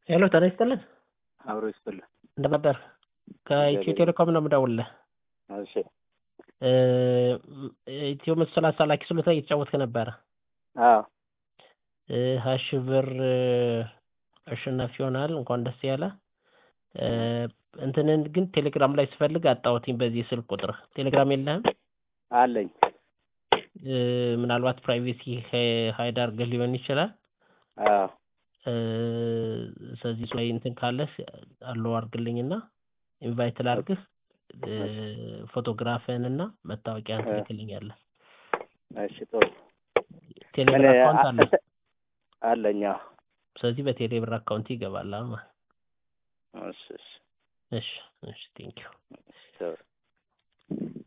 ሄሎ ጤና ይስጥልን አብሮ ይስጥልን። እንደምን ነበር? ከኢትዮ ቴሌኮም ነው የምደውልልህ። እሺ እ ኢትዮ መቶ ሰላሳ ላኪ ስሎት እየተጫወትክ ነበረ። አዎ እ ሀያ ሺህ ብር እ አሸናፊ ሆናል። እንኳን ደስ ያለ። እ እንትንን ግን ቴሌግራም ላይ ስፈልግ አጣሁትኝ። በዚህ ስልክ ቁጥር ቴሌግራም የለህም? አለኝ። እ ምናልባት ፕራይቬሲ ሀይድ አድርገህ ሊሆን ይችላል። አዎ እ ስለዚህ እሱ ላይ እንትን ካለህ አለው አድርግልኝና ኢንቫይት ላድርግህ። እ ፎቶግራፍህን እና መታወቂያን ትልክልኛለህ። እሺ ጥሩ። ቴሌብር እኔ አካውንት አለ። አ- አለኝ። አዎ ስለዚህ በቴሌብር አካውንት ይገባል ማለት ነው። እሺ እሺ እሺ እሺ ቴንኪው ጥሩ